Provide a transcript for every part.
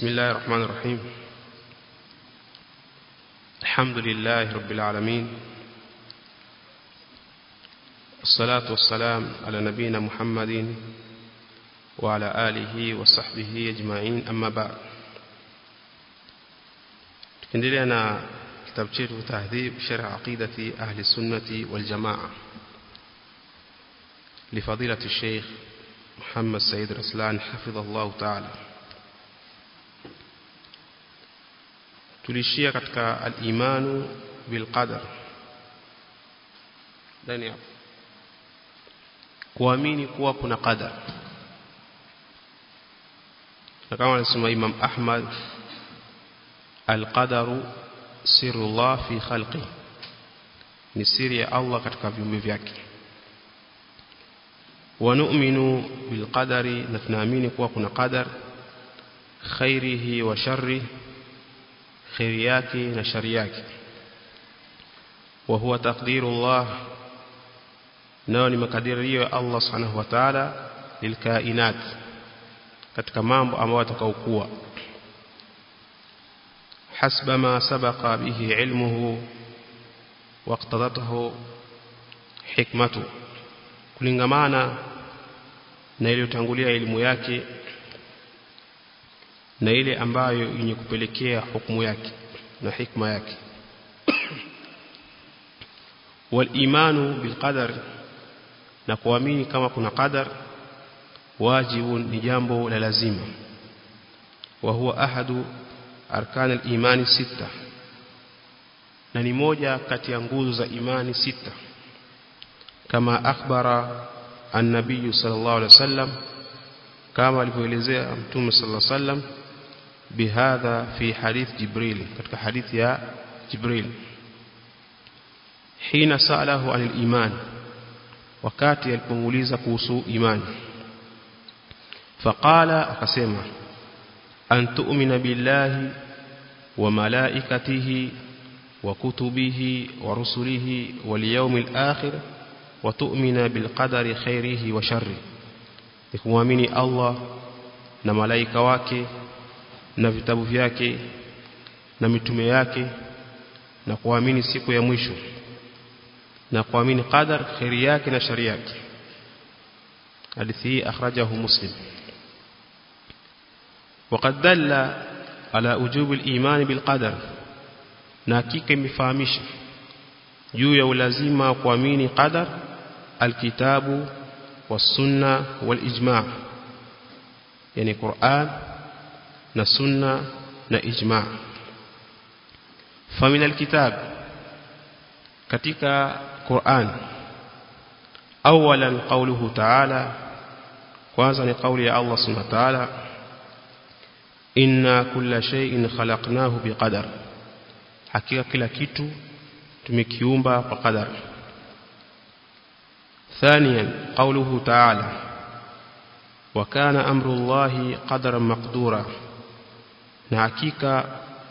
بسم الله الرحمن الرحيم الحمد لله رب العالمين الصلاة والسلام على نبينا محمد وعلى آله وصحبه أجمعين أما بعد tukiendelea na kitabu chetu tahdhib sharh aqidati ahli sunnati wal jamaa لفضيلة الشيخ محمد سيد رسلان حفظه الله تعالى tulishia katika al-imanu bil qadar ndani hapo kuamini kuwa kuna qadar na kama anasema Imam Ahmad al-qadaru sirrullah fi khalqi ni siri ya Allah katika viumbe vyake wa nu'minu bil qadari na tunaamini kuwa kuna qadar khairihi wa sharrihi khairi yake na shari yake wa huwa taqdirullah nao ni makadirio ya Allah subhanahu wa ta'ala lilkainat katika mambo ambayo atakaokuwa hasba ma sabaqa bihi ilmuhu waqtadatuhu hikmatu kulingamana na iliyotangulia elimu yake na ile ambayo yenye kupelekea hukumu yake na hikma yake walimanu bilqadar na kuamini kama kuna qadar wajibu ni jambo la lazima wa huwa ahadu arkan al-imani sita na ni moja kati ya nguzo za imani sita kama akhbara an-nabiy sallallahu alaihi wasallam kama alivyoelezea mtume sallallahu alaihi wasallam بهذا في حديث جبريل katika hadithi ya Jibril hina salahu anil iman wakati alipomuuliza kuhusu imani faqala akasema an tu'mina billahi wa malaikatihi wa kutubihi wa rusulihi wal yawmil akhir wa tu'mina bil qadari khairihi wa sharri kumwamini Allah na malaika wake na vitabu vyake na mitume yake na kuamini siku ya mwisho na kuamini qadar khairi yake na shari yake hadithi hii akhrajahu muslim وقد دل على وجوب الايمان بالقدر na hakika imefahamisha juu ya ulazima wa kuamini qadar alkitabu was-sunna wal-ijma' yani Qur'an na sunna na ijma famina alkitab katika Qur'an awalan qawluhu ta'ala kwanza ni kauli ya Allah subhanahu wa ta'ala inna kulla shay'in khalaqnahu biqadar hakika kila kitu tumekiumba kwa qadar ثانيا قوله تعالى وكان أمر الله قدرا مقدورا na hakika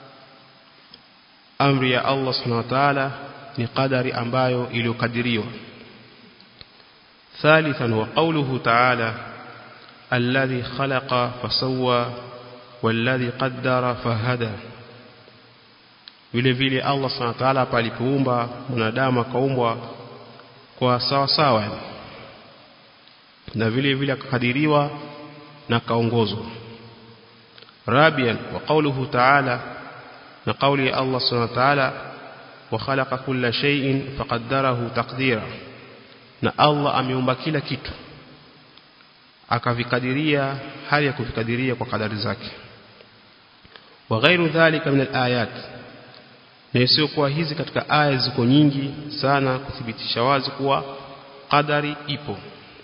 amri ya Allah subhanahu wa ta'ala ni qadari ambayo iliyokadiriwa thalithan wa qawluhu ta'ala alladhi khalaqa fasawwa walladhi qaddara fahada vile vile Allah subhanahu wa ta'ala palipoumba mwanadamu akaumbwa kwa sawa sawa na vile vile akakadiriwa na kaongozwa رابعا وقوله تعالى نقول الله سبحانه وتعالى وخلق كل شيء فقدره تقديرا na Allah ameumba kila kitu akavikadiria hali ya kuvikadiria kwa kadari zake wa ghairu dhalika min alayat na sio kwa hizi katika aya ziko nyingi sana kuthibitisha wazi kuwa qadari ipo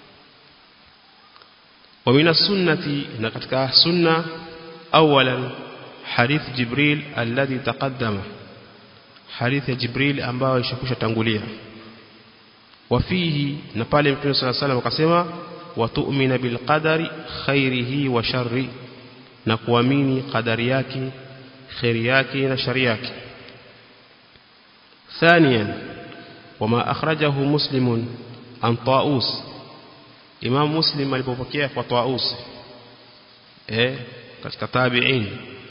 wa min sunnati na katika sunna اولا حديث جبريل الذي تقدم حديث جبريل ambao ishakusha tangulia wafihi na pale mtume صلى الله عليه وسلم akasema watu'mina bil qadari khairihi wa sharri na kuamini qadari yake khairi yake na shari yake ثانيا وما اخرجه مسلم عن طاووس امام مسلم alipopokea kwa طاووس eh katika tabi'in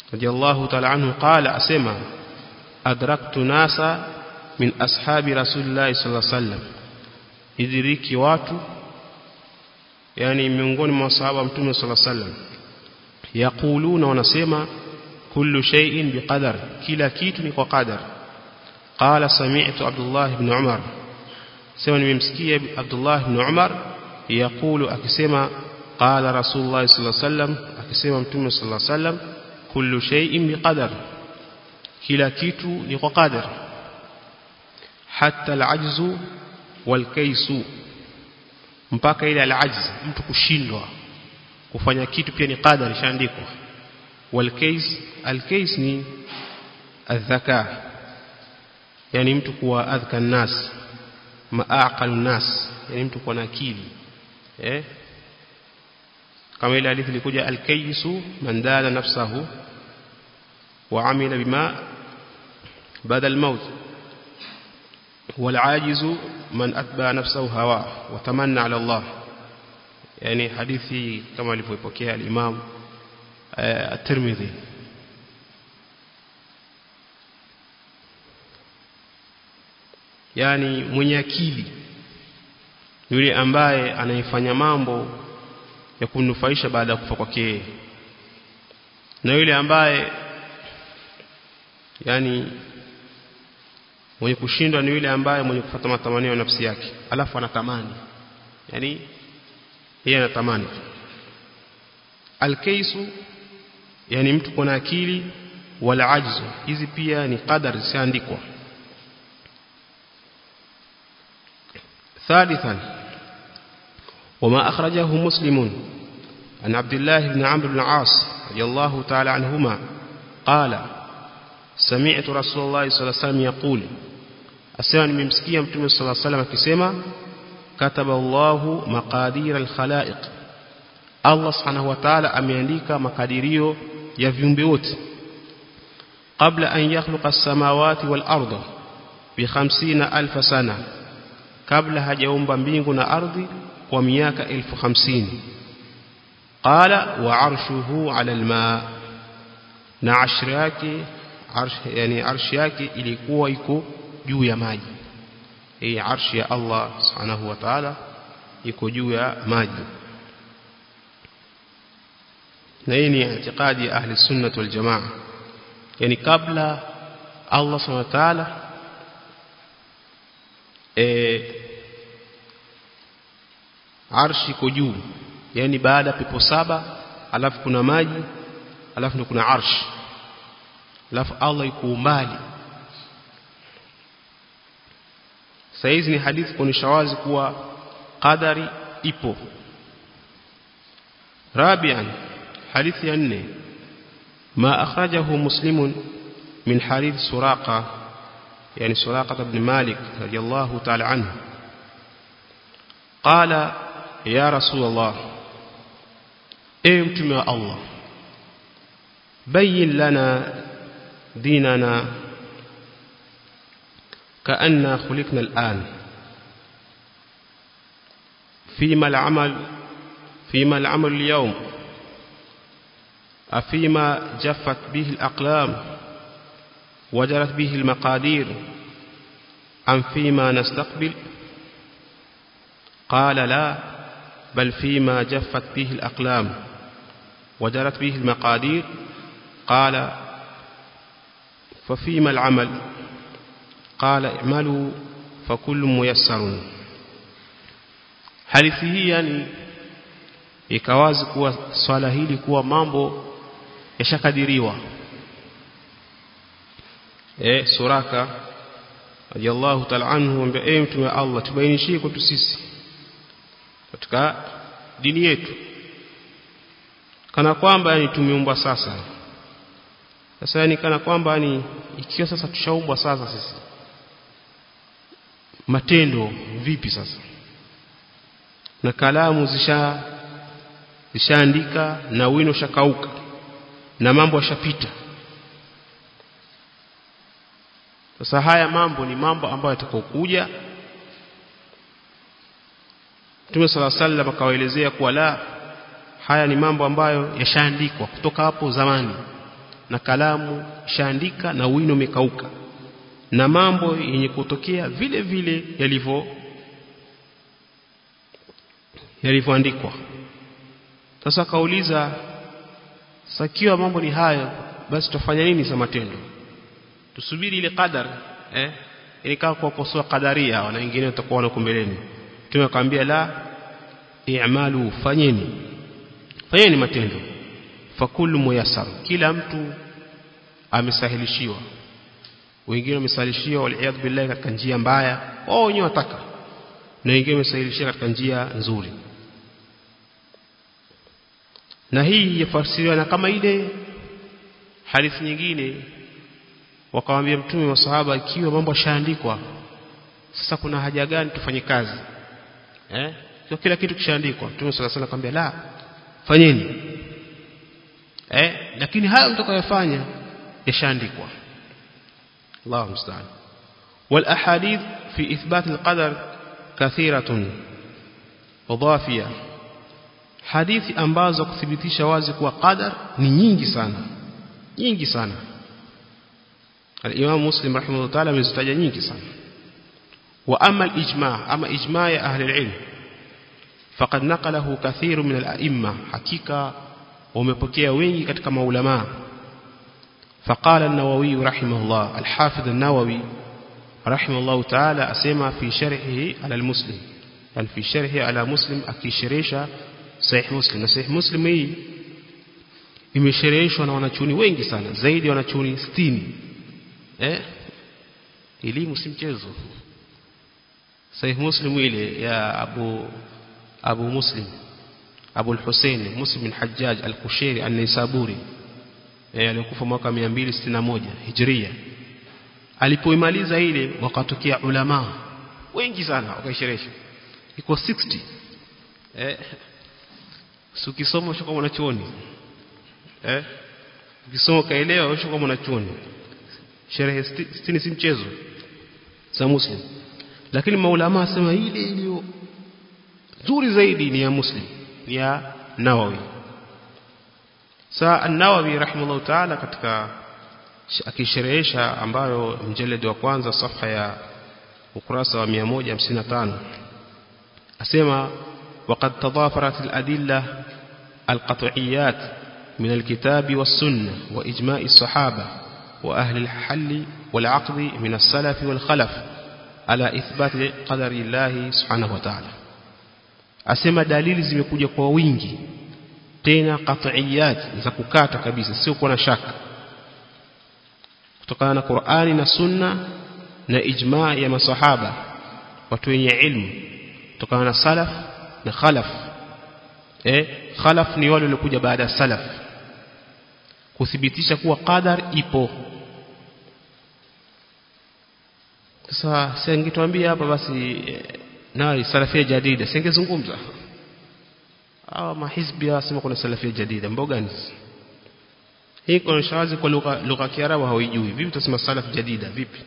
radiyallahu ta'ala anhu qala asema adraktu nasa min ashabi rasulillahi sallallahu alaihi wasallam idiriki watu yani miongoni mwa sahaba mtume sallallahu alaihi wasallam yaquluna wanasema kullu shay'in biqadar kila kitu ni kwa qadar qala sami'tu abdullah ibn umar sema nimemsikia abdullah ibn umar yaqulu akisema qala rasulullah sallallahu alaihi wasallam akisema mtume sallallahu alaihi wasallam kullu shay'in biqadar kila kitu ni kwa qadar hatta al-ajzu wal-kaysu mpaka ile al-ajz mtu kushindwa kufanya kitu pia ni qadar ishaandikwa wal-kays al-kays ni adhaka yani mtu kuwa adhka nas maaqal nas yani mtu kuwa na akili eh kama ile hadithi ilikuja al-kaysu man dala nafsahu wa amila bima badal maut والعاجز من أتبع نفسه هواه وتمنى على الله يعني حديثي كما لفويبوكيها الإمام الترمذي yani mwenye akili yule ambaye anaifanya mambo ya kumnufaisha baada ya kufa kwake na yule ambaye yani mwenye kushindwa ni yule ambaye mwenye kufuata matamanio ya nafsi yake alafu anatamani yani yeye anatamani alkaisu yani mtu kuna akili wala ajzu hizi pia ni qadar zisiandikwa ثالثا وما أخرجه مسلم عن عبد الله بن عمرو بن العاص رضي الله تعالى عنهما قال سمعت رسول الله صلى الله عليه وسلم يقول asema nimemsikia mtume صلى الله عليه وسلم akisema kataba Allahu maqadir al-khalaiq Allah subhanahu wa ta'ala ameandika makadirio ya viumbe wote kabla an yakhluqa as-samawati wal arda bi 50000 sana kabla hajaumba mbingu na ardhi kwa miaka 1050 qala wa arshuhu ala al-ma na ashri yake arsh yani arshi yake ilikuwa iko juu ya maji hii arshi ya Allah subhanahu wa ta'ala iko juu ya maji na hii ni itikadi ya ahli sunnah wal jamaa yani kabla Allah subhanahu wa ta'ala eh arshi iko juu yani baada pepo saba alafu kuna maji alafu kuna arshi alafu Allah yuko umbali saizi ni hadithi kuonyesha wazi kuwa qadari ipo rabian hadithi ya nne ما أخرجه مسلم من حديث سراقة يعني سراقة بن مالك رضي الله تعالى عنه قال يا رسول الله ايمتم يا الله بين لنا ديننا كأننا خلقنا الآن فيما العمل فيما العمل اليوم أفيما جفت به الأقلام وجرت به المقادير أم فيما نستقبل قال لا بل فيما جفت به الأقلام وجرت به المقادير قال ففيما العمل قال اعملوا فكل ميسر hadithi hii yani ikawazi kuwa swala hili kuwa mambo yashakadiriwa eh suraka radiyallahu ta'ala anhu ambaye eh mtume wa Allah tubainishie kwetu sisi katika dini yetu kana kwamba yani tumeumbwa sasa sasa yani kana kwamba yani ikiwa sasa tushaumbwa sasa sisi matendo vipi sasa na kalamu zisha zishaandika na wino shakauka na mambo yashapita sasa haya mambo ni mambo ambayo yatakokuja Mtume sala sallam akawaelezea kuwa la haya ni mambo ambayo yashaandikwa kutoka hapo zamani na kalamu shaandika na wino umekauka na mambo yenye kutokea vile vile yalivyo yalivyoandikwa sasa akauliza sakiwa mambo ni hayo basi tufanya nini za matendo tusubiri ile qadar eh ili kama kuwakosoa qadaria na wengine watakuwa wako mbeleni tunakwambia la i'malu fanyeni fanyeni matendo fakulu muyassar kila mtu amesahilishiwa wengine wamesahilishiwa waliyadhu billahi katika njia mbaya wao wenyewe wataka na wengine wamesahilishiwa katika njia nzuri na hii yafasiriwa na kama ile hadithi nyingine wakamwambia mtume wa sahaba ikiwa mambo yashaandikwa sasa kuna haja gani tufanye kazi eh kwa kila kitu kishaandikwa mtume sala sala akamwambia la fanyeni eh lakini hayo mtakayofanya yashaandikwa Allahu musta'an wal ahadith fi ithbat al qadar kathiratun wadhafiyah hadithi ambazo kuthibitisha wazi kuwa qadar ni nyingi sana nyingi sana al-Imam Muslim rahimahullah ta'ala amezitaja nyingi sana wa amma al-ijma' ama ijma' ya ahli al-ilm faqad naqalahu kathiru min al-a'imma hakika wamepokea wengi katika maulama فقال النووي رحمه الله الحافظ النووي رحمه الله تعالى أسمى في شرحه على المسلم يعني في شرحه على مسلم أكيشريشا Sahih Muslim na Sahih Muslim hii imeshereheshwa na wanachuoni wengi sana zaidi ya wanachuoni 60 eh elimu si mchezo Sahih Muslim ile ya Abu Abu Muslim Abu al-Hussein Muslim bin Hajjaj al-Kushairi an-Naisaburi eh alikufa mwaka 261 Hijria alipoimaliza ile wakatokea ulama wengi sana wakaisherehesha iko 60 eh ukisoma ushakuwa mwanachuoni eh ukisoma kaelewa ushakuwa mwanachuoni sherehe 60 si mchezo za muslim lakini maulama asema ile iliyo nzuri zaidi ni ya muslim ni ya nawawi saa an-nawawi rahimahullah ta'ala katika akisherehesha ambayo mjeledi wa kwanza safha ya ukurasa wa 155 asema وقد تضافرت الأدلة القطعيات من الكتاب والسنة وإجماع الصحابة وأهل الحل والعقد من السلف والخلف على إثبات قدر الله سبحانه وتعالى asema dalili zimekuja kwa wingi tena qat'iyat za kukata kabisa sio kuwa na shaka kutokana na Qur'ani na Sunna na ijma ya masahaba watu wenye ilmu kutokana na salaf na khalaf eh khalaf ni wale waliokuja baada ya salaf kuthibitisha kuwa qadar ipo sasa singetuambia hapa basi na salafia jadida singezungumza hawa mahizbi wasema kuna salafia jadida mboga ni hii kuna shawazi kwa lugha lugha ya Kiarabu hawajui vipi tutasema salaf jadida vipi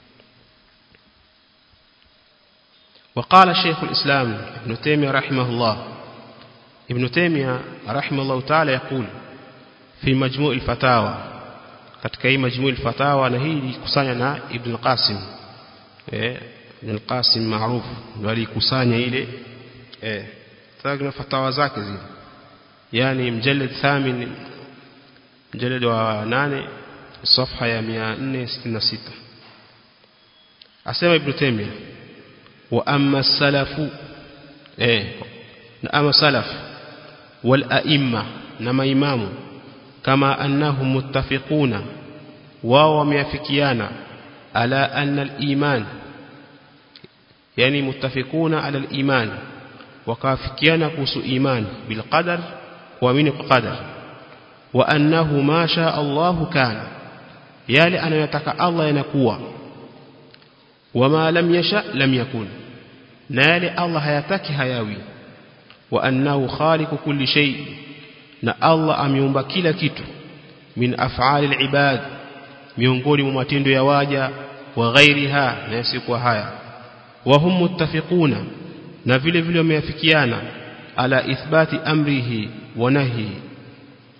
وقال شيخ الإسلام ابن تيمية رحمه الله ابن تيمية رحمه الله تعالى يقول في مجموع الفتاوى katika hii majmuu al-fatawa na hii kusanya na Ibn Qasim eh Ibn Qasim maarufu ndio alikusanya ile eh sasa fatawa zake zile yani mjallad thamin mjallad wa 8 صفحه ya 466 asema Ibn Taymiyyah wa amma salafu eh na ama salaf wal a'imma na maimamu kama annahum muttafiquna wao wameafikiana ala anna al-iman yani muttafiquna ala al-iman wakafikiana kuhusu iman bil qadar kuamini kwa qadar wa annahu ma sha Allah kana yale anayotaka Allah yanakuwa wama lam yasha lam yakun na yale Allah hayataki hayawi wa annahu khaliqu kulli shay na Allah ameumba kila kitu min af'ali al-ibad miongoni mwa matendo ya waja wa ghairiha na yasikuwa haya wa hum muttafiquna na vile vile wameafikiana ala ithbati amrihi wa nahyi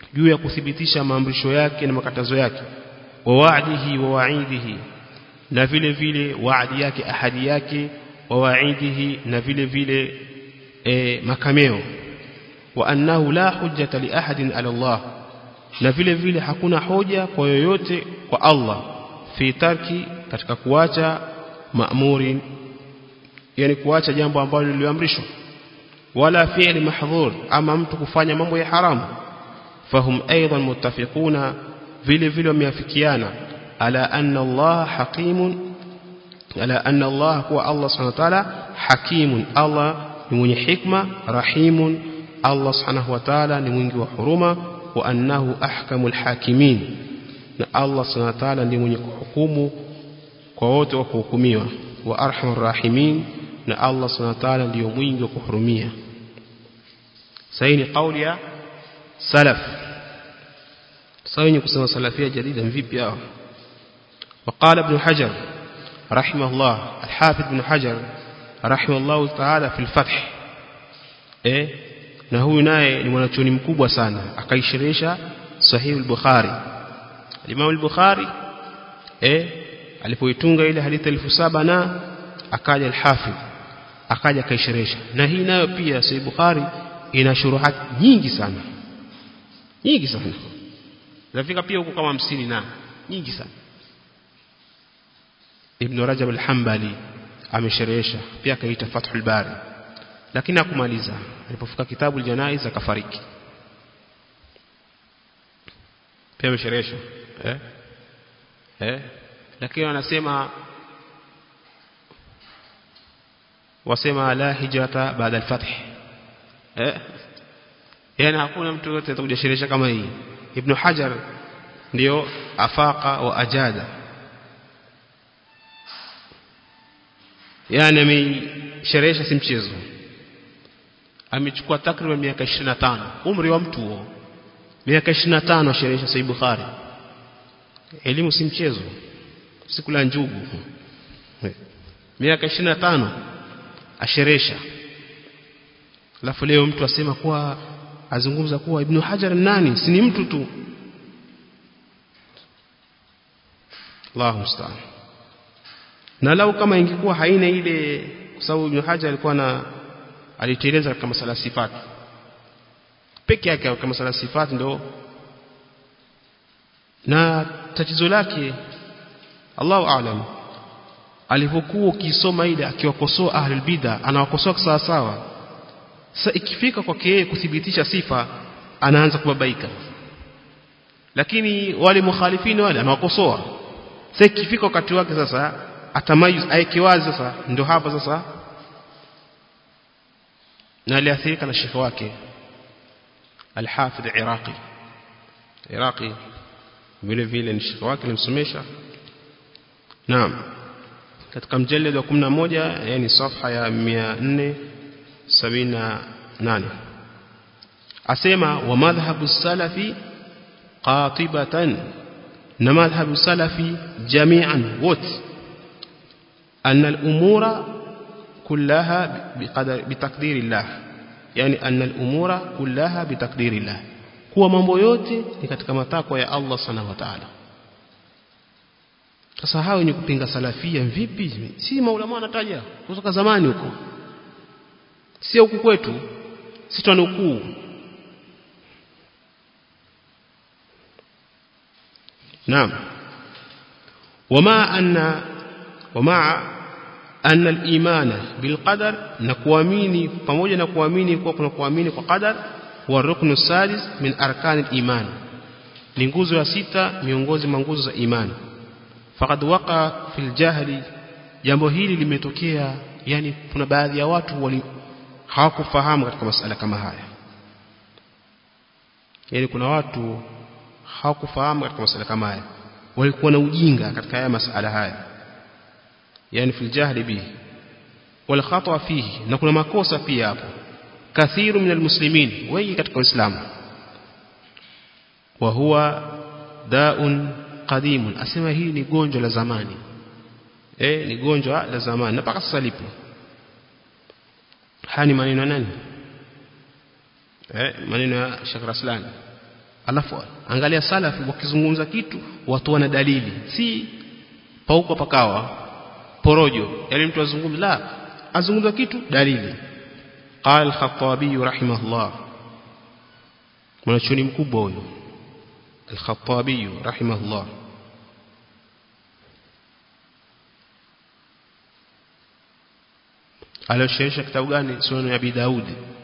juu ya kuthibitisha maamrisho yake na makatazo yake wa wa'dihi wa wa'idihi na vile vile waadi yake ahadi yake wa wa'idihi na vile vile e, makameo wa annahu la hujjata li ahadin ala Allah na vile vile hakuna hoja kwa yoyote kwa Allah fi tarki katika kuacha maamuri yani kuacha jambo ambalo liliamrishwa wala fi'li mahdhur ama mtu kufanya mambo ya haramu fahum aidan muttafiquna vile vile wameafikiana ala anna Allah hakimun ala anna Allah huwa Allah subhanahu wa ta'ala hakimun Allah ni mwenye hikma rahimun Allah subhanahu wa ta'ala ni mwingi wa huruma wa annahu ahkamul hakimin na Allah subhanahu wa ta'ala ndiye mwenye kuhukumu kwa wote wa kuhukumiwa wa arhamur rahimin na Allah subhanahu wa ta'ala ndiyo mwingi wa kuhurumia sahihi ni kauli ya salaf sasa wenye kusema salafia jadida vipi hao وقال ابن حجر رحمه الله الحافظ ابن حجر رحمه الله تعالى في الفتح eh na huyu naye ni mwanachuoni mkubwa sana akaishirisha sahih al-bukhari Imam al-bukhari eh alipoitunga ile hadithi elfu saba na akaja al-hafidh akaja akaishirisha na hii nayo pia sahih bukhari ina shuruhat nyingi sana nyingi sana zafika pia huko kama 50 na nyingi sana Ibn Rajab al-Hanbali amesherehesha pia akaita Fathul Bari lakini hakumaliza alipofika kitabu al-Janaiz akafariki pia amesherehesha eh eh lakini wanasema wasema la hijrata baada al-fath eh yani hakuna mtu yote atakuja sherehesha kama hii Ibn Hajar ndio afaqa wa ajada yani amesherehesha si mchezo amechukua takriban miaka 25 umri wa mtu huo miaka 25 asherehesha sahih bukhari elimu si mchezo sikula njugu miaka 25 asherehesha alafu leo mtu asema kuwa azungumza kuwa ibn hajar nani si ni mtu tu Allahu musta'an na lau kama ingekuwa haina ile kwa sababu Ibn Hajar alikuwa na aliteleza katika masala sifati peke yake katika masala sifati ndo na tatizo lake Allahu aalam alipokuwa ukisoma ile akiwakosoa ahlul bid'a anawakosoa sawa sawa sasa ikifika kwake yeye kuthibitisha sifa anaanza kubabaika lakini wale mukhalifini wale anawakosoa sasa ikifika wakati wake sasa atamayuz aeke wazi sasa ndio hapa sasa na aliathirika na shekhi wake al-Hafidh Iraqi Iraqi vile vile ni shekhi wake alimsomesha naam katika mjalid wa 11 yani safha ya 478 asema wa madhhabu salafi qatibatan na madhhabu salafi jami'an wote أن الأمور كلها بقدر بتقدير الله يعني أن الأمور كلها بتقدير الله kuwa mambo yote ni katika matakwa ya Allah subhanahu wa ta'ala sasa hao ni kupinga salafia vipi si maulama wanataja kutoka zamani huko sio huku kwetu si tunukuu naam wama anna ومع أن الإيمان بالقدر نكواميني pamoja na kuamini kwa kuna kuamini kwa qadar huwa ruknu sadis min arkan al-iman ni nguzo ya sita miongoni mwa nguzo za imani faqad waqa fil jahli jambo hili limetokea yani kuna baadhi ya watu wali hawakufahamu katika masala kama haya yani kuna watu hawakufahamu katika masala kama haya walikuwa na ujinga katika haya masala haya yani fil jahli bihi wal khata fihi na kuna makosa pia hapo kathiru min almuslimin wengi katika uislamu wa huwa daun qadimun asema hii ni gonjwa la zamani eh ni gonjwa la zamani na mpaka sasa lipo haya ni maneno nani eh maneno ya Sheikh Raslan alafu angalia salafi wakizungumza kitu watu wana dalili si pauko pakawa porojo yani mtu azungumza la azungumza kitu dalili قال الخطابي رحمه الله mwanachuoni mkubwa huyo al-Khattabi rahimahullah aliyoshaisha kitabu gani sunan ya Abi Daud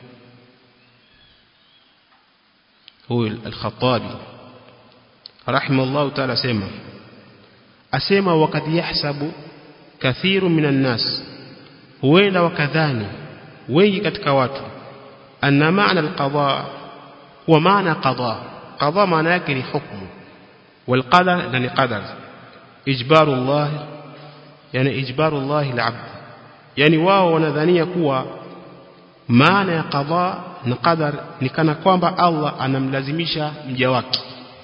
huyo al-Khattabi rahimahullah ta'ala sema asema wakad yahsabu kathiru minan nas huenda wakadhani wengi katika watu anna maana al-qada huwa maana qada qada maana yake ni hukumu wal qadar na ni qadar ijbaru Allah yani ijbaru Allah al-abd yani wao wanadhania kuwa maana ya qada na qadar ni kana kwamba Allah anamlazimisha mja wake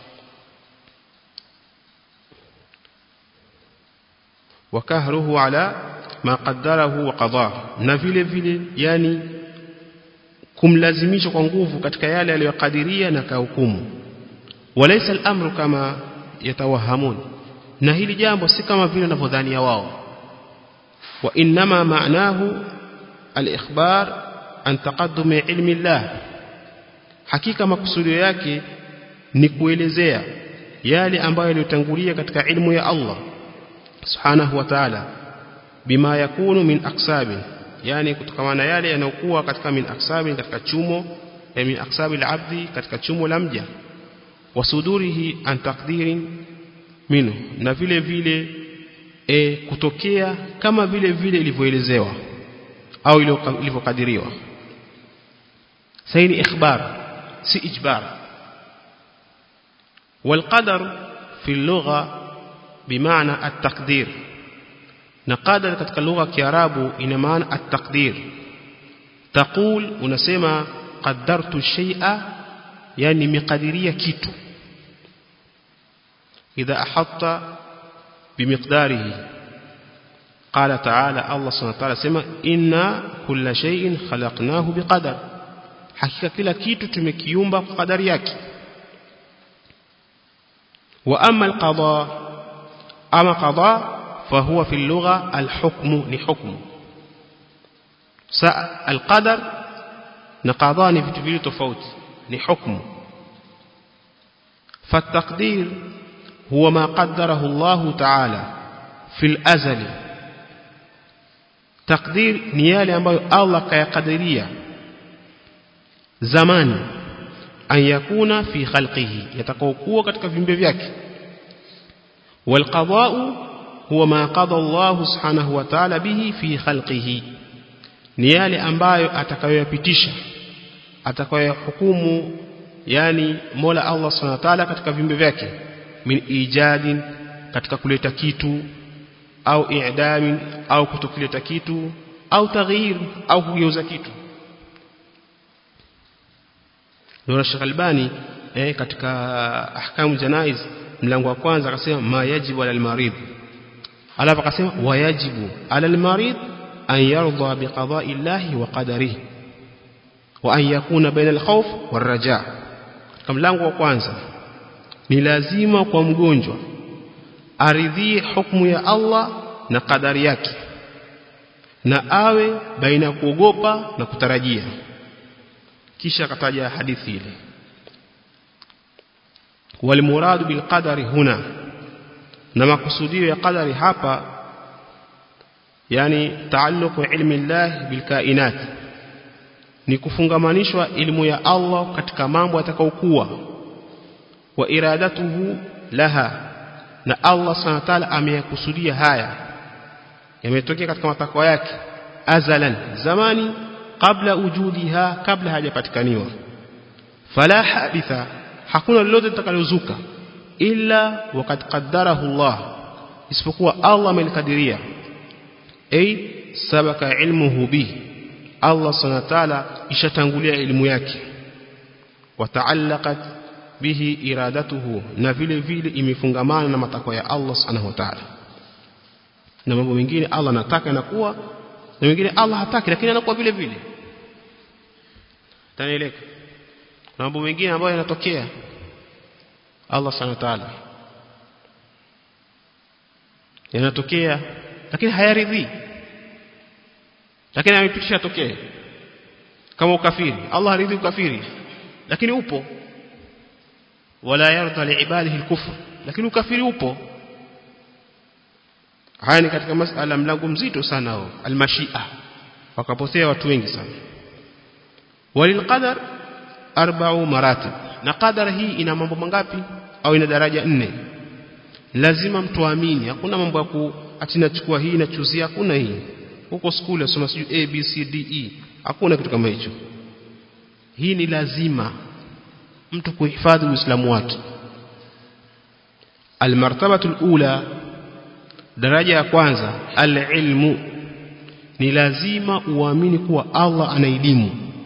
wakahruhu ala ma qaddarahu wa qadaa na vile vile yani kumlazimisha kwa nguvu katika yale aliyokadiria na kahukumu walaysa al-amru kama yatawahamun na hili jambo si kama vile wanavyodhania wao wa inma ma'nahu al-ikhbar an taqaddum ilmi Allah hakika makusudio yake ni kuelezea yale ambayo yaliyotangulia katika ilmu ya Allah subhanahu wa ta'ala bima yakunu min aksabi yani kutokana yale yanayokuwa katika min aksabi katika chumo ya min aksabi al-abdi katika chumo la mja wasudurihi an taqdirin minhu na vile vile e, kutokea kama vile vile ilivyoelezewa au ilivyokadiriwa saini ikhbar si ijbar والقدر في اللغة بمعنى التقدير na qadar katika lugha ya Kiarabu ina maana at-taqdir taqul unasema qaddartu shay'a yani miqadiria kitu idha ahatta bimiqdarihi qala ta'ala Allah subhanahu wa ta'ala sema inna kulla shay'in khalaqnahu biqadar hakika kila kitu tumekiumba kwa kadari yake wa amma al-qada ama qada فهو في اللغة الحكم لحكم القدر نقضان في تفيل تفوت لحكم فالتقدير هو ما قدره الله تعالى في الأزل تقدير نيالي ambayo Allah kayakadiria zamani an yakuna fi khalqihi yatakaokuwa katika viumbe vyake wal qada'u huwa ma qada Allah subhanahu wa ta'ala bihi fi khalqihi ni yale ambayo atakayoyapitisha atakayohukumu yani Mola Allah subhanahu wa ta'ala katika viumbe vyake min ijadin katika kuleta kitu au i'damin au kutokileta kitu au taghyir au kugeuza kitu Nura Sheikh Albani eh, katika ahkamu janaiz mlango wa kwanza akasema ma yajibu alal marid alafu akasema wayajibu alal marid an yarda biqada'i llahi wa qadarihi wa an yakuna baina alkhawf waraja katika mlango wa kwanza ni lazima kwa mgonjwa aridhie hukumu ya Allah na kadari yake na awe baina ya kuogopa na kutarajia kisha akataja hadithi ile walmuradu bilqadari huna na makusudio ya qadari hapa yani taalluqu ilmi Allah bilkainat ni kufungamanishwa ilmu ya Allah katika mambo atakayokuwa wa iradatuhu laha na Allah subhanahu wa ta'ala ameyakusudia haya yametokea katika matakwa yake azalan zamani kabla ujudiha kabla hajapatikaniwa fala haditha hakuna lolote litakalozuka illa wakati qaddarahu Allah isipokuwa Allah amelikadiria ay sabaka ilmuhu bihi Allah subhanahu wa ta'ala ishatangulia elimu yake wataallaqat bihi iradatuhu na vile vile imefungamana na matakwa ya Allah subhanahu wa ta'ala na mambo mengine Allah anataka yanakuwa na mengine Allah hataki lakini anakuwa vile vile tanieleka na mambo mengine ambayo yanatokea Allah subhanahu wa ta'ala yanatokea lakini hayaridhi lakini amepitisha tokee kama ukafiri Allah haridhi ukafiri lakini upo wala yarda liibadihi alkufr lakini ukafiri upo haya ni katika masala mlango mzito sana huo almashia wakapotea watu wengi sana walilqadar arba'u maratib na qadar hii ina mambo mangapi au ina daraja nne lazima mtu aamini hakuna mambo ya ku ati nachukua hii nachuzia hakuna hii huko skuli asoma siju a b c d e hakuna kitu kama hicho hii ni lazima mtu kuhifadhi uislamu wake almartabatu alula daraja ya kwanza alilmu ni lazima uamini kuwa Allah ana elimu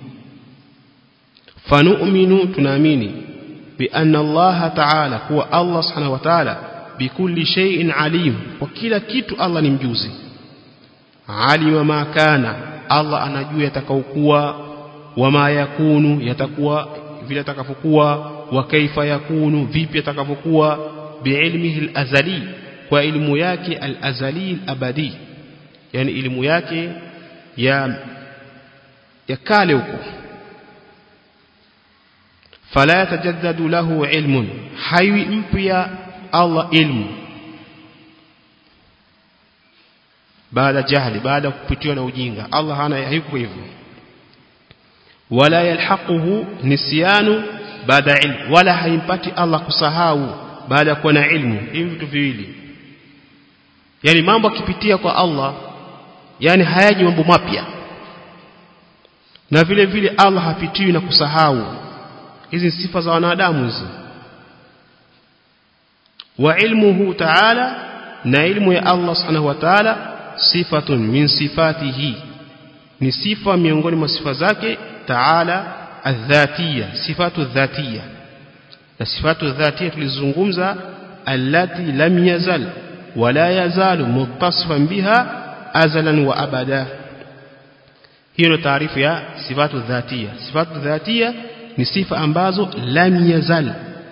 fanu'minu tunaamini bi anna Allah ta'ala kuwa Allah subhanahu wa ta'ala bikulli shay'in alim kwa kila kitu Allah ni mjuzi alima ma kana Allah anajua yatakaokuwa wama yakunu yatakuwa vile atakavyokuwa wa kaifa yakunu vipi atakavyokuwa biilmihi alazali kwa elimu yake alazali alabadi yani elimu yake ya ya kale huko fala yatajaddadu lahu ilmun haywi mpya Allah ilmu baada jahli baada kupitiwa na ujinga Allah hana hayuko hivyo wala yalhaquhu nisyanu baada ilmu wala haimpati Allah kusahau baada ya kuwa na ilmu hivi vitu viwili yani mambo akipitia kwa Allah yani hayaji mambo mapya na vile vile Allah hapitiwi na kusahau hizi sifa za wanadamu hizi wa ilmuhu ta'ala na ilmu ya Allah subhanahu wa ta'ala sifatun min sifatihi ni sifa miongoni mwa sifa zake ta'ala adh-dhatiyya sifatu dhatiyya na sifatu dhatiyya tulizungumza allati lam yazal wala yazalu muttasifan biha azalan wa abada hiyo ndio taarifu ya sifatu dhatiyya sifatu dhatiyya ni sifa ambazo lam yazal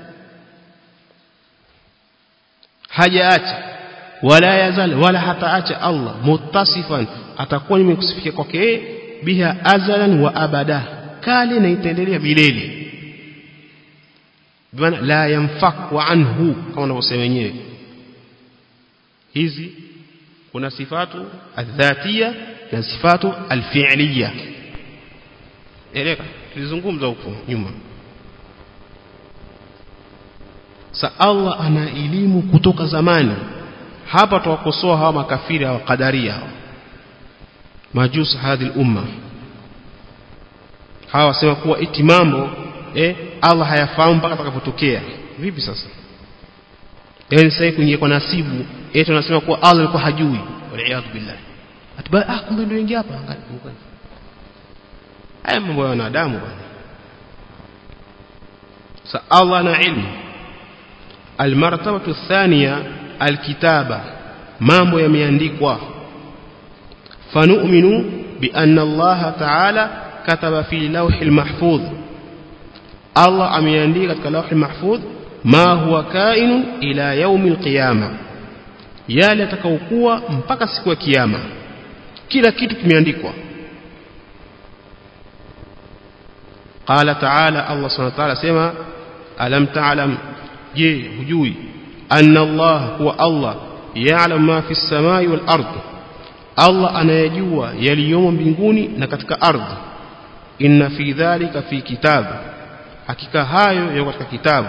hajaacha wala yazal wala hataacha Allah muttasifan atakuwa nimekusifikia kwake biha azalan wa abada kale na itaendelea milele bwana la yanfaku anhu kama wanavyosema wenyewe hizi kuna sifatu adhatia na sifatu alfi'liya eleka tulizungumza huko nyuma sa Allah ana elimu kutoka zamani hapa tuwakosoa hawa makafiri hawa kadaria hawa majus hadhi umma hawa wasema kuwa iti mambo eh Allah hayafahamu mpaka atakapotokea vipi sasa yani sasa kuingia kwa nasibu eti tunasema kuwa Allah alikuwa hajui waliaadhu billah atiba ah kumbe ndio ingia hapa angalia haya mambo ya wanadamu bwana sa Allah na ilmu almartabatu athaniya alkitaba mambo yameandikwa fanu'minu bi anna Allah ta'ala kataba fi lawhil mahfudh Allah ameandika katika lawhil mahfudh ma huwa kainu ila yaumil qiyama yale atakaokuwa mpaka siku ya kiyama kila kitu kimeandikwa قال تعالى الله سبحانه وتعالى سما ألم تعلم je hujui anna Allah huwa Allah ya'lam ma fi samai wal ard Allah anayajua yaliyomo mbinguni na katika ardhi inna fi dhalika fi kitab hakika hayo yako katika kitabu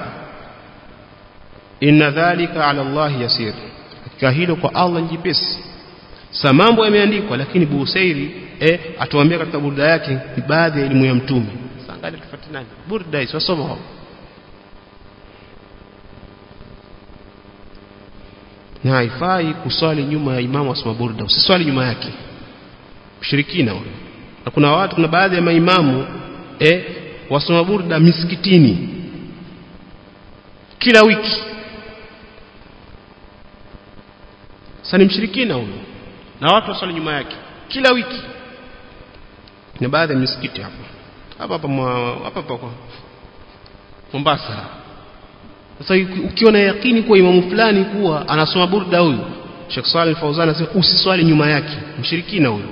inna dhalika ala Allah yasir hakika hilo kwa Allah ni jepesi sa mambo yameandikwa lakini Busairi eh atuambia katika burda yake ni baadhi ya elimu ya mtume sangalia tufuate nani burda hizo wasoma hapo na haifai kuswali nyuma ya imamu asoma burda usiswali nyuma yake mshirikina huyo na kuna watu kuna baadhi ya maimamu eh wasoma burda misikitini kila wiki sasa ni mshirikina huyo na watu waswali nyuma yake kila wiki na baadhi ya misikiti hapa hapa hapa hapa hapa Mombasa sasa ukiwa na yakini kuwa imamu fulani kuwa anasoma burda huyu Sheikh Saleh Al-Fauzan anasema usiswali nyuma yake mshirikina huyu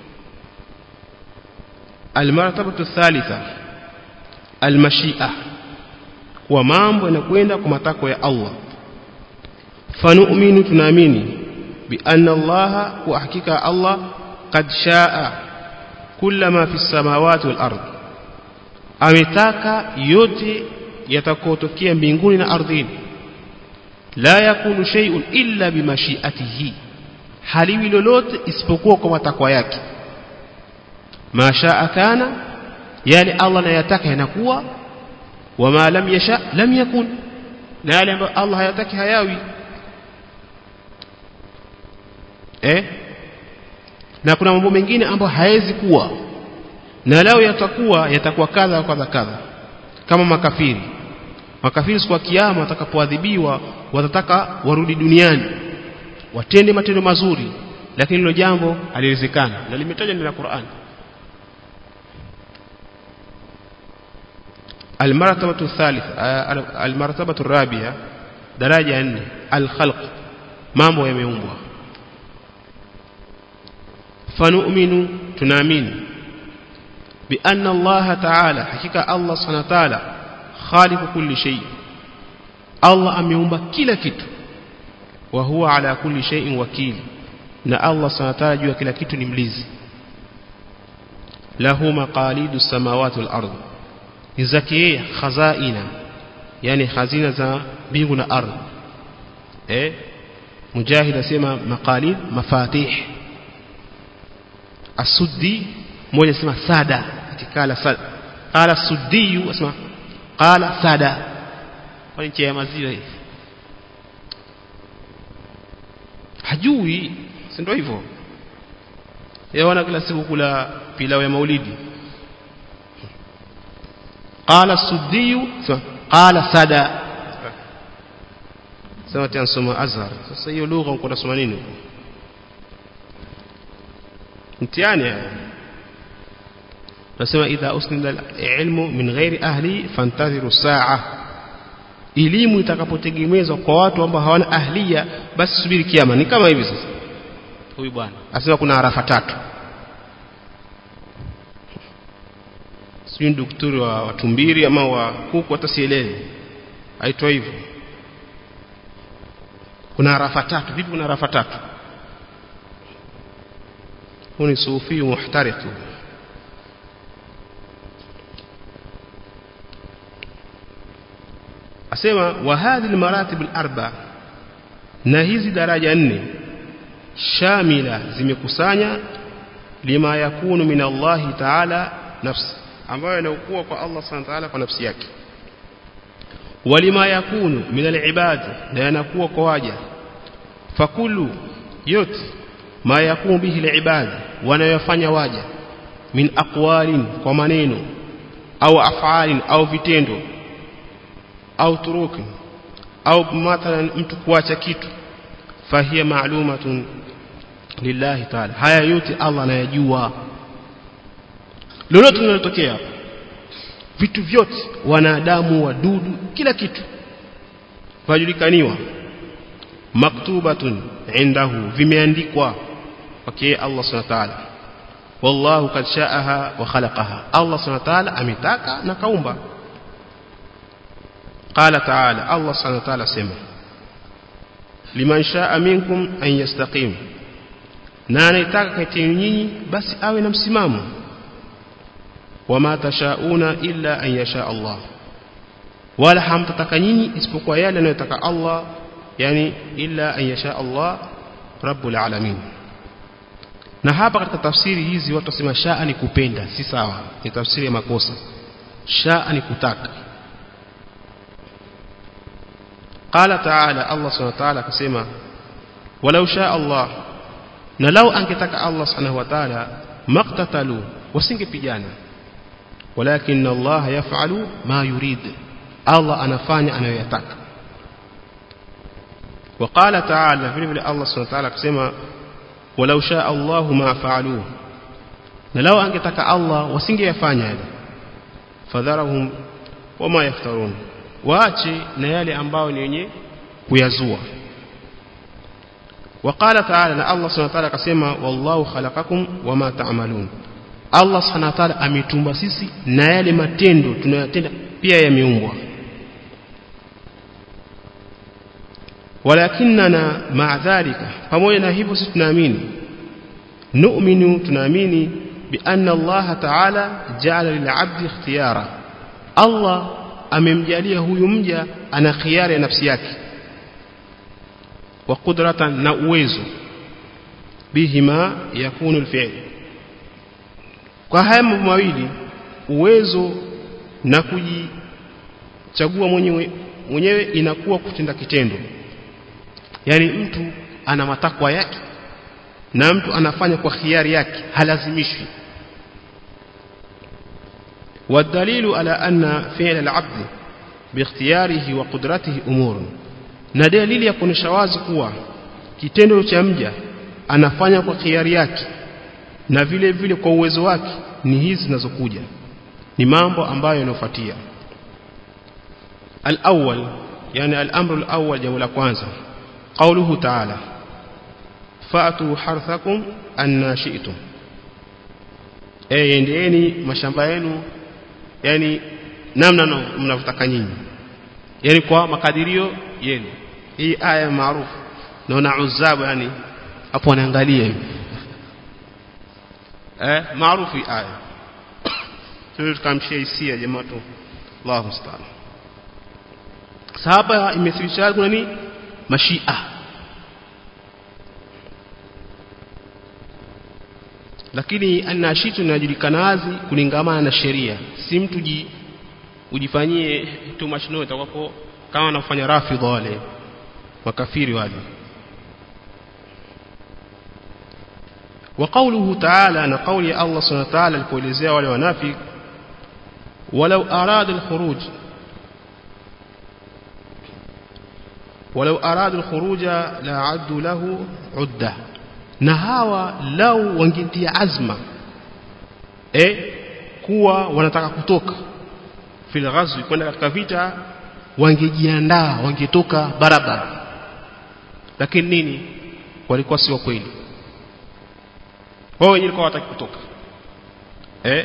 almartabatu thalitha almashia kwa mambo yanakwenda kwa matakwa ya Allah fanu'minu tunaamini bi anna Allah wa hakika Allah qad shaa kulla ma fi samawati wal ard ametaka yote yatakotokea mbinguni na ardhini la yakunu shay'un illa bimashiatihi haliwi lolote isipokuwa kwa matakwa yake mashaa kana yale Allah anayataka yanakuwa wama lam yasha lam yakun na yale ambayo Allah hayataki hayawi eh na kuna mambo mengine ambayo haezi kuwa na lao yatakuwa yatakuwa kadha kadha kadha kama makafiri makafiri siku ya kiyama watakapoadhibiwa watataka warudi duniani watende matendo mazuri lakini hilo jambo haliwezekana na limetajwa ndani ya Qur'an المرتبة الثالثة المرتبة الرابعة درجة أن الخلق mambo yameumbwa fanu'minu tunaamini bi anna Allah ta'ala hakika Allah subhanahu wa ta'ala khaliqu kulli shay Allah ameumba kila kitu wa huwa ala kulli shay'in wakil na Allah subhanahu wa ta'ala juu ya kila kitu ni mlizi lahu maqalidu samawati wal ardh ni zake yeye khazaina yani hazina za mbingu na ardhi eh mujahid asema maqalid mafatih asuddi mmoja asema sada atikala sada qala suddi asema qala sada kwa nchi ya maziwa hivi hajui si ndio hivyo yaona kila siku kula pilau ya maulidi قال السدي قال سدى sema tansoma azhar sasa hiyo lugha uko nasoma nini huko mtihani nasema idha usnida ilmu min ghairi ahli fantadhiru saa elimu itakapotegemezwa kwa watu ambao hawana ahlia basi subiri kiama ni kama hivi sasa huyu bwana asema kuna arafa tatu sijui daktari wa watumbiri ama wa kuku hata sielewi aitwa hivyo kuna arafa tatu vipi kuna arafa tatu huu ni sufi muhtariq asema wa hadhihi almaratib alarba na hizi daraja nne shamila zimekusanya lima yakunu min Allah ta'ala nafsi ambayo yanakuwa kwa Allah subhanahu wa ta'ala kwa nafsi yake walima yakunu min alibad na yanakuwa kwa waja fakulu yote ma yakunu bihi alibad wanayofanya waja min aqwalin kwa maneno au afalin au vitendo au turukin au mathalan mtu kuacha kitu fahiya ma'lumatun lillahi ta'ala haya yote Allah anayajua lolote linalotokea vitu vyote wanadamu wadudu kila kitu vajulikaniwa maktubatun indahu vimeandikwa kwake Allah subhanahu wa ta'ala wallahu kad sha'aha wa khalaqaha Allah subhanahu wa ta'ala ametaka na kaumba qala ta'ala Allah subhanahu wa ta'ala sema liman sha'a minkum an yastaqim na anayetaka kati nyinyi basi awe na msimamo wama tashauna illa an yasha Allah wala hamtataka nyinyi isipokuwa yale anayotaka Allah yani illa an yasha Allah rabbul alamin na hapa katika tafsiri hizi watu wasema shaa ni kupenda si sawa ni tafsiri ya makosa shaa ni kutaka قال تعالى الله سبحانه وتعالى كسمة ولو شاء الله نلو أنكتك الله سبحانه وتعالى ما اقتتلوا وسنجبجانا ولكن الله يفعل ما يريد الله anafanya anayoyataka وقال تعالى vile vile Allah subhanahu wa ta'ala akisema walau shaa Allah ma fa'aluhu na lao angetaka Allah wasingeyafanya yale fadharahum wama yaftarun waache na yale ambayo ni yenye kuyazua وقال تعالى na Allah subhanahu wa ta'ala akasema wallahu khalaqakum wama ta'malun Allah subhanahu wa ta'ala ametumba sisi na yale matendo tunayotenda pia yameumbwa walakinna ma'a dhalika pamoja na hivyo sisi tunaamini nu'minu tunaamini bi anna Allah ta'ala ja'ala lil'abdi ikhtiyara Allah amemjalia huyu mja ana khiari ya nafsi yake wa qudratan na uwezo bihima yakunu alfi'l kwa haya mambo mawili uwezo na kujichagua mwenyewe mwenyewe inakuwa kutenda kitendo yani mtu ana matakwa yake na mtu anafanya kwa khiari yake halazimishwi والدليل على أن فعل العبد باختياره وقدرته أمور na dalili ya kuonesha wazi kuwa kitendo cha mja anafanya kwa khiari yake na vile vile kwa uwezo wake ni hizi zinazokuja ni mambo ambayo yanofuatia al-awwal yani al-amru al-awwal jambo la kwanza qawluhu ta'ala fa'tu harthakum anna shi'tum eh endeeni mashamba yenu yani namna mnavyotaka nyinyi yani kwa makadirio yenu hii aya maarufu naona uzabu yani hapo anaangalia hivi eh maarufu hii aya sio tukamshia hisia jamaa tu Allahu musta'an sahaba imethibitisha kuna ni mashia lakini anashitu inajulikana wazi kulingamana na sheria si mtu ji ujifanyie too much noise utakuwa kama wanafanya rafidha wale makafiri wale وقوله تعالى أن قول الله سبحانه وتعالى الكوليزيا wale wanafik ولو أراد الخروج ولو أراد الخروج لعدوا له عدة na hawa lau wangetia azma eh kuwa wanataka kutoka fil ghazwi kwenda katika vita wangejiandaa wangetoka barabara lakini nini walikuwa si wa kweli wao wenyewe walikuwa wataki kutoka eh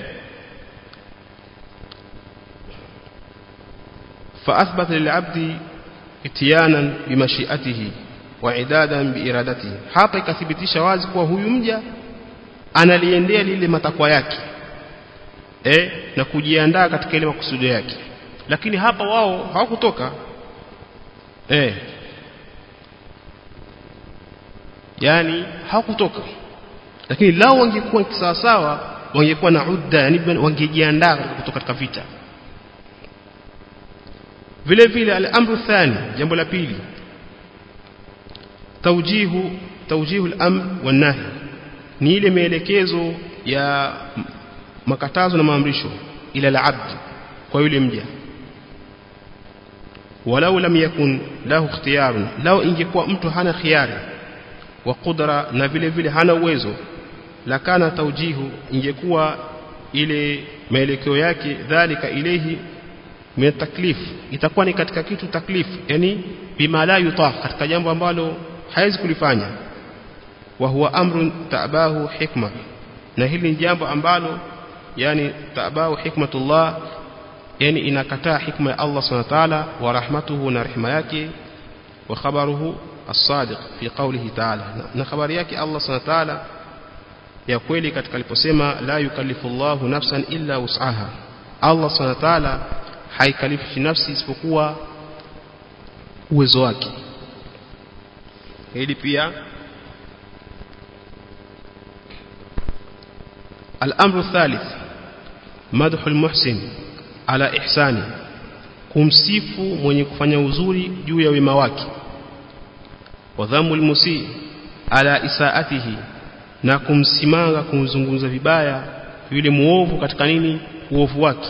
فأثبت للعبد اتيانا بمشيئته وعدادا بإرادته hapa ikathibitisha wazi kuwa huyu mja analiendea lile matakwa yake eh na kujiandaa katika ile makusudio yake lakini hapa wao hawakutoka eh yani hawakutoka lakini lao wangekuwa sawa sawa wangekuwa na udda yani wangejiandaa kutoka katika vita vile vile al-amru thani jambo la pili tawjihu tawjihu al-amr wan-nahy ni ile maelekezo ya makatazo na maamrisho ila al-abd kwa yule mja walau lam yakun lahu ikhtiyarun lao ingekuwa mtu hana khiyari wa qudra na vile vile hana uwezo lakana tawjihu ingekuwa ile maelekeo yake dhalika ilehi min taklif itakuwa ni katika kitu taklif yani bima la yutaq katika jambo ambalo haiwezi kulifanya wa huwa amrun ta'bahu hikma na hili ni jambo ambalo yani ta'bahu hikmatullah yani inakataa hikma ya Allah subhanahu wa ta'ala wa rahmatuhu na rehema yake wa khabaruhu as-sadiq fi qawlihi ta'ala na habari yake Allah subhanahu wa ta'ala ya kweli katika aliposema la yukallifu Allahu nafsan illa wus'aha Allah subhanahu wa ta'ala haikalifishi nafsi isipokuwa uwezo wake hili pia الأمر الثالث مدح المحسن على إحسانه kumsifu mwenye kufanya uzuri juu ya wema wake wadhamu almusi ala isaatihi na kumsimanga kumzungumza vibaya yule muovu katika nini uovu wake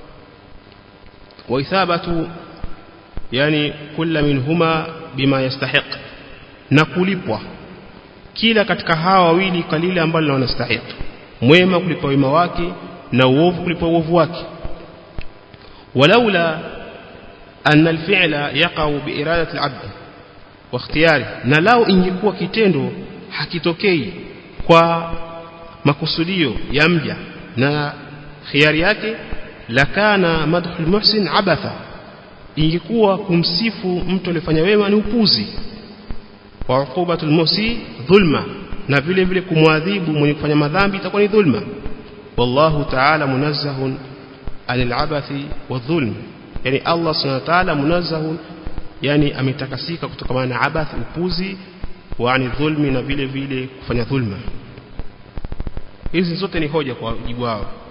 waithabatu yani kila minhuma bima yastahiq na kulipwa kila katika hawa wawili kalile ambalo wanastahili mwema kulipa wema wake na uovu kulipa uovu wake walaula anna alfi'la yaqa'u biiradati al'abd wa ikhtiyari na lao ingekuwa kitendo hakitokei kwa makusudio ya mja na khiari yake lakana madhul muhsin abatha ingekuwa kumsifu mtu aliyefanya wema ni upuzi wa uqubatul musi dhulma na vile vile kumwadhibu mwenye kufanya madhambi itakuwa ni dhulma wallahu ta'ala munazzahun anil abathi wadhulm yani Allah subhanahu wa ta'ala munazzahun yani ametakasika kutokana na abath upuzi wa ani dhulmi na vile vile kufanya dhulma hizi zote ni hoja kwa jibu wao